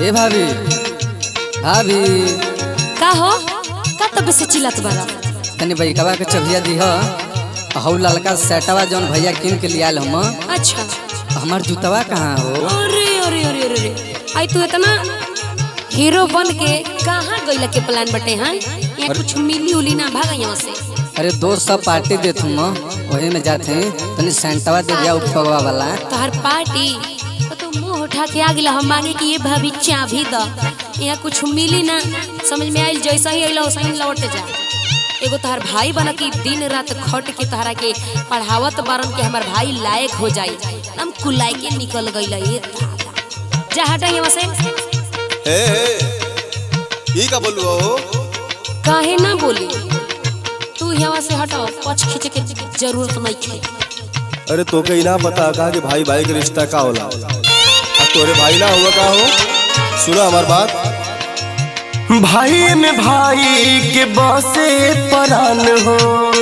ए भाभी भाभी का हो का तब से चिल्लात बारा तनी बैकवा के चबिया दी ह हौ ललका सेटवा जौन भैया किन के लियाल हम अच्छा हमार जूतवा कहाँ हो अरे अरे अरे अरे अरे आई तू इतना हीरो बन के कहाँ गइला के प्लान बटे हैं यहाँ कुछ मिली उली ना भागा यहाँ से अरे दोस्त सब पार्टी देत हम वही में जाते हैं तनी सेंटवा दे दिया उपवा वाला तोहर पार्टी तो तू मुंह उठा के आ गिला हम मांगे कि ये भाभी चाबी द यहाँ कुछ मिली ना समझ में आइल जैसा ही अइला वैसा ही लौट जा एगो तोहर भाई बना कि दिन रात खट के तोहरा के पढ़ावत बारन के हमार भाई लायक हो जाई हम कुलाई के निकल गइला ये दादा जा हटा यहाँ से हे हे ई का बोलू हो काहे ना बोली तू यहाँ से हटाओ पछ खींचे के जरूरत नहीं है अरे तो के ना पता का कि भाई भाई के रिश्ता का होला अब तोरे भाई ना हुआ का हो सुना हमार बात भाई में भाई के बसे परान हो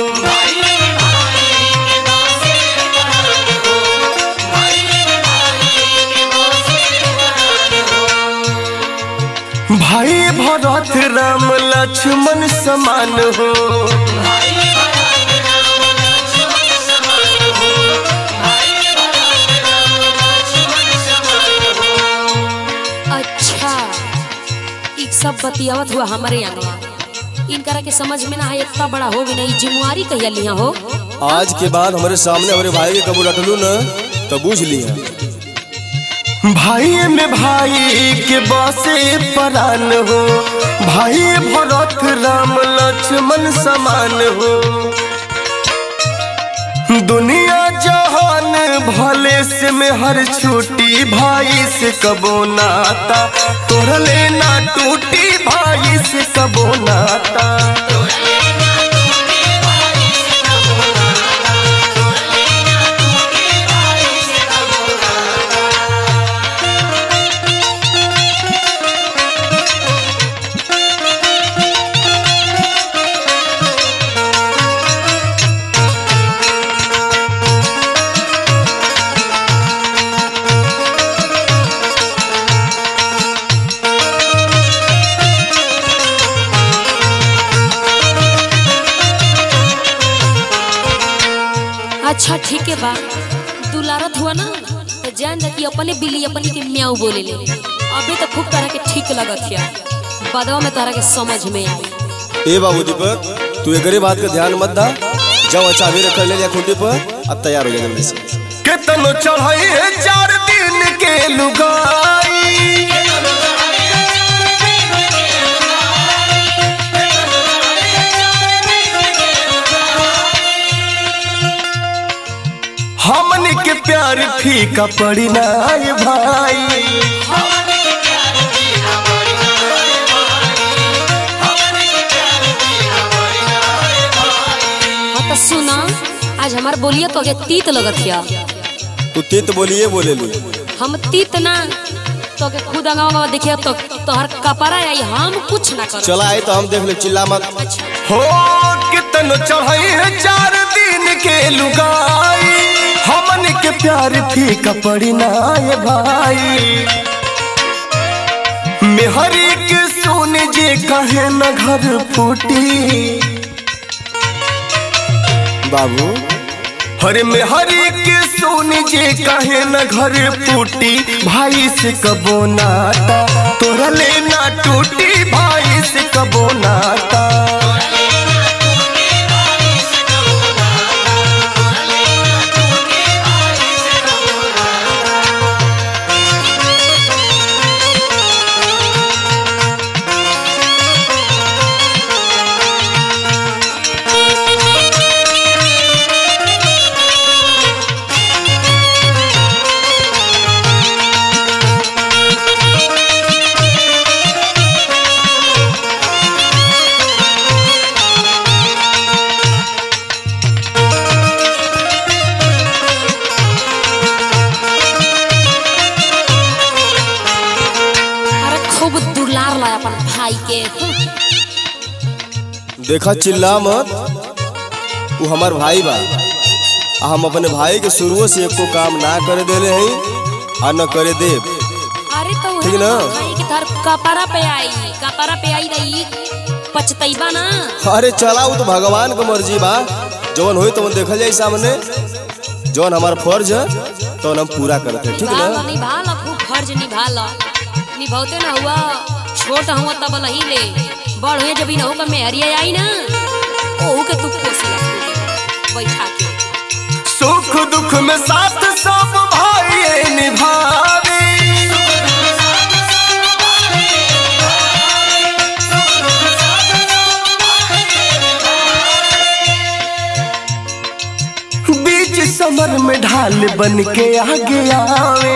भाई भरत राम लक्ष्मण समान हो अच्छा ई सब बतियावत हुआ हमारे यहाँ इनकरा के समझ में ना है इतना बड़ा हो भी नहीं जिम्मेवारी कहिया लिया हो आज के बाद हमारे सामने हमारे भाई के कबूल रटलू ना तो बूझ लिया भाई में भाई के बसे परान हो भाई भरत राम लक्ष्मण समान हो दुनिया जहान भले से में हर छूटी भाई से कबो नाता तोर लेना टूटी भाई से कबो नाता अच्छा ठीक है बा दुलारत हुआ ना तो जान जा कि अपने बिल्ली अपने के म्याऊ बोले ले अभी तो खूब तरह के ठीक लगत है बदवा में तरह के समझ में आई ए बाबू दीपक तू एकरे बात का ध्यान मत दा जाओ चाबी रख ले लिया खूंटी पर अब तैयार हो जा जल्दी से केतनो चढ़ाई है चार दिन के लुगाई हमन के प्यार फीका पड़ी ना ये भाई हाँ तो सुना आज हमार बोलिए तो के तीत लगत है तू तीत बोलिए बोले लू हम तीत ना तो के खुद अंगावा देखिए तो तोहर कपड़ा आई हम कुछ ना कर चला आई तो हम देख ले चिल्ला मत हो कितनो चढ़ाई है चार दिन के लुगाई हमन के प्यार फीका पड़ी ना ये भाई मेहरी के सोने जे कहे न घर फूटी बाबू हरे मेहरी के सोने जे कहे न घर फूटी भाई से कबो नाता तोरा लेना टूटी भाई से कबो नाता अरे खूब दुलार ला अपन भाई के देखा चिल्ला मत वो हमार भाई बा आ हम अपने भाई के शुरुओ से एको काम ना करे देले हई आ न करे देब अरे तो ठीक ना? भाई की तार कपड़ा पे आई कपड़ा पे आई रही पछतैबा ना अरे चला वो तो भगवान को मर्जी बा जवन होई तो देखल जाई सामने जवन हमार फर्ज है तो हम पूरा करते हैं, ठीक निभा ना लो निभा लो खूब फर्ज निभा लो निभाते ना हुआ छोट हुआ तब लही ले बड़ हुए जब इनहू का मेहरिया आई ना ओहू के तू कोसिया बैठा के सुख दुख में साथ सब भाई निभावे बीच समर में ढाल बन के आगे आवे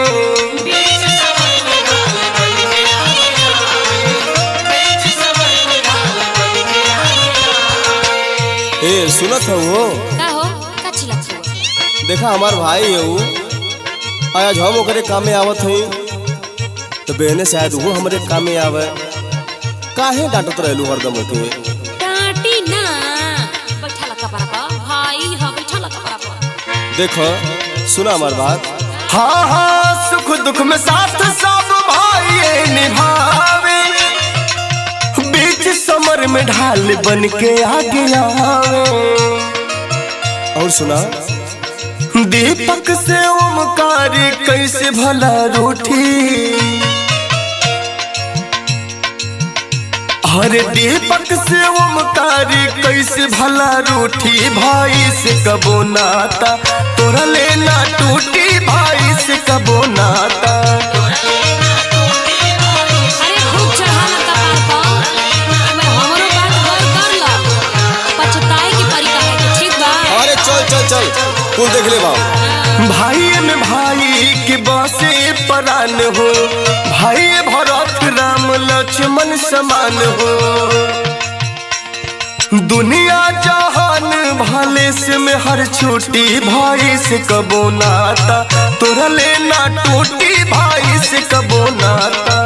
ए सुनत है वो का हो का चिल्लात हो देखा हमार भाई है वो आज हम ओकरे काम में आवत हई तो बहने शायद वो हमरे काम में आवे काहे डांटत रहलू हरदम के डांटी ना बैठा ला कपड़ा पर भाई हाँ बैठा ला कपड़ा पर देखो सुना हमार बात हाँ हाँ सुख दुख में साथ सब भाई निभावे बीच समर में ढाल बन के आगे आवे और सुना दीपक से ओमकार कैसे भला रूठी अरे दीपक से ओमकार कैसे भला रूठी भाई से कबो नाता तोरा लेना टूटी भाई से कबो नाता अरे खूब चढ़ा ला कपार पर मैं हमरो बात गौर कर ला पछताए की परी काहे के ठीक बा अरे चल चल चल तू देख ले बाबू भाई में भाई के बसे परान हो भाई भरत राम लक्ष्मण समान हो दुनिया जहान भले से में हर छोटी भाई से कबो नाता तोरा लेना टूटी भाई से कबो नाता